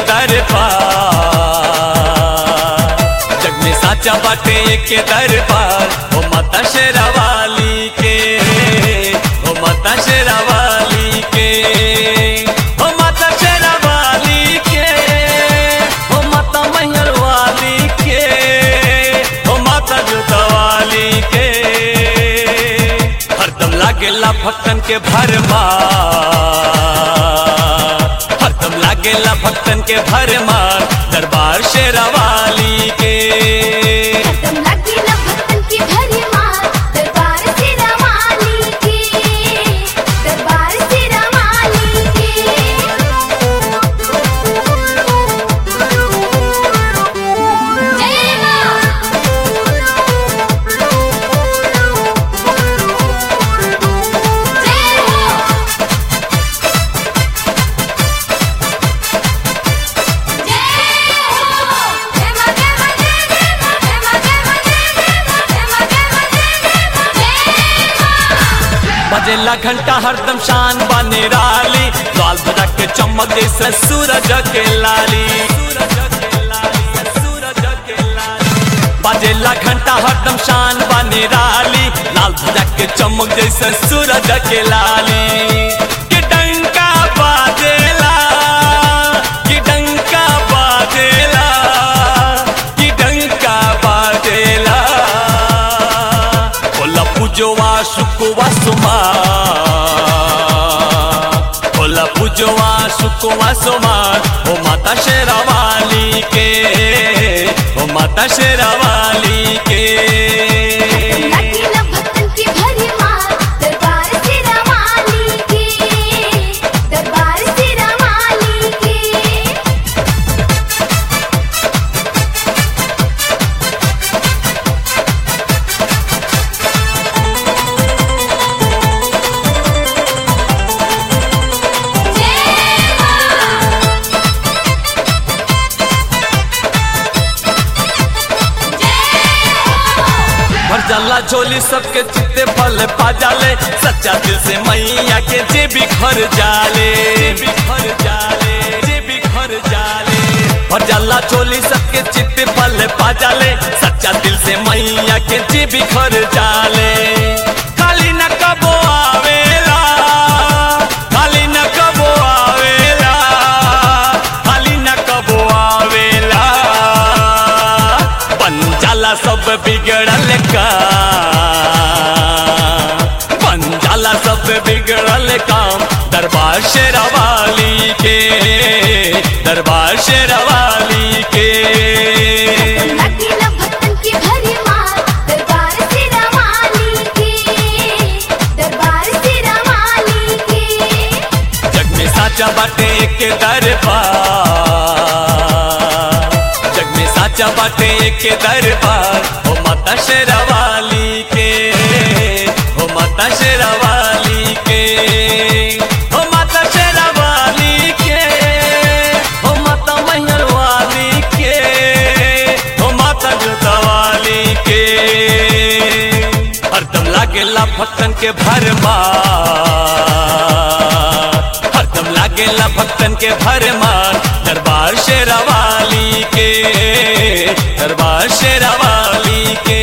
दरबार जग में साचा बाटे एक दरबार ओ माता शेरावाली के ओ माता शेरावाली के ओ माता शेरावाली के ओ माता मैहर वाली के ओ माता जुतवाली के हरदम लागेला भक्तन के भरमार हरदम लागेला भक्तन के भरमार दरबार शेरावाली के हरदम लागेला भक्तन की भरी मार दरबार सिरा वाली के दरबार सिरा वाली के जय मां जय हो बजेला घंटा हरदम शान बने राली लाल बजा के चमक जैसे सूरज के लाली बजेला घंटा हरदम शान बने राली लाल बजा के चमक जैसे सूरज के लाली कि डंका बाजेला कि डंका बाजेला कि डंका बाजेला बोला पूजोवा सुकुवा सुमा बोला पूजोवा सुकुवा सुमा ओ माता शेरावाली के ओ माता शेरावाली के लागेला भक्तन की भरी मार दरबार सिरा वाली के दरबार सिरा वाली के भर जाला झोली सबके चित्ते फल पा जाले सच्चा दिल से मैया के जे भी घर जाले जे भी घर जाले जे भी घर जाले भर जाला झोली सबके चित्ते फल पा जाले सच्चा दिल से मैया के जे भी घर जाले खाली न कबो आवेला खाली न कबो आवेला खाली न कबो आवेला बन जाला सब बिगड़ल का बन जाला सब बिगड़ल काम दरबार शेरावाली के दरबार शेरावाली के लागेला भक्तन की भरी मार दरबार सिरा वाली के दरबार सिरा वाली के जग में साचा बाटे एक दरबार जग में साचा बाटे एक दरबार ओ माता शेरावाली के ओ माता शेरावाली के ओ माता शेरावाली के ओ माता मैहर वाली के ओ माता जुतवाली के हरदम लागेला भक्तन के भरमार हरदम लागेला भक्तन के भरमार दरबार शेरावाली के दरबार शेरावाली के